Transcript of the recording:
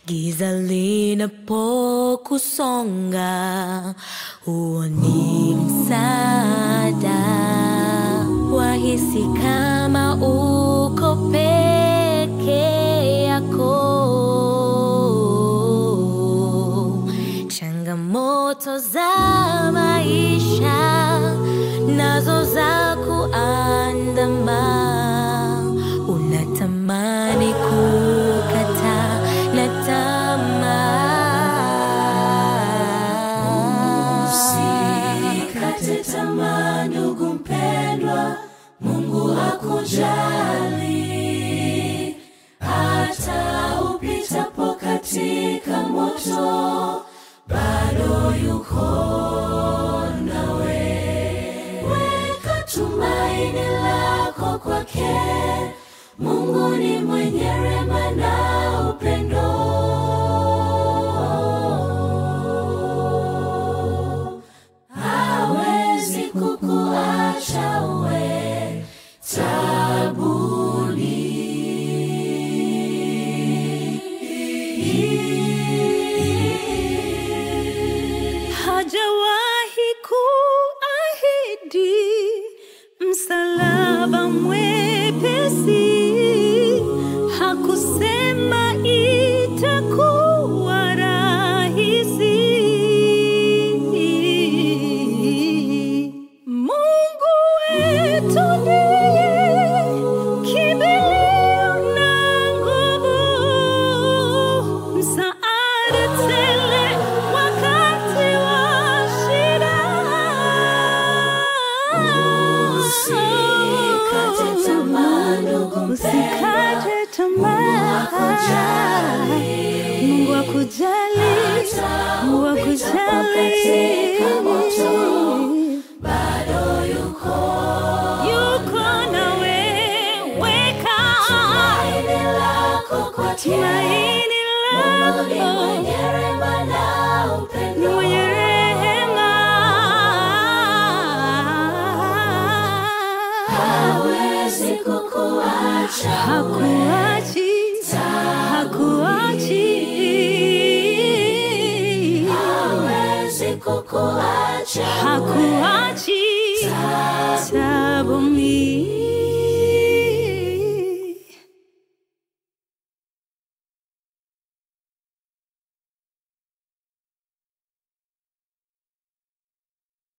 Giza linapokusonga, huo ni msaada. Wahisi kama uko peke yako. Changamoto za maisha nazo za kuandama, unatamani kukata na tamaa. Usikate tamaa ndugu mpendwa, Mungu akujali. Hata upitapo katika moto, bado yuko nawe. Weka tumaini lako kwake, Mungu ni mwenye rehema na upendo hawezi kukuacha uwe tabuni. Hajawahi kuahidi msalaba mwepesi, hakusema itakuwa rahisi. Mungu wetu ndiye kimbilio na nguvu, msaada tele wakati wa shida. Usikate tamaa ndugu mpendwa, Usikate tamaa. Mungu akujali, Mungu katika moto, akujali. bado yuko Yuko nawe, weka tumaini lako kwake. tumaini Mungu ni lako. mwenye rehema na Ni upendo. mwenye rehema. hawezi kukuacha Hakuachi, hakuachi. hawezi kukuacha Hakuachi. Ta-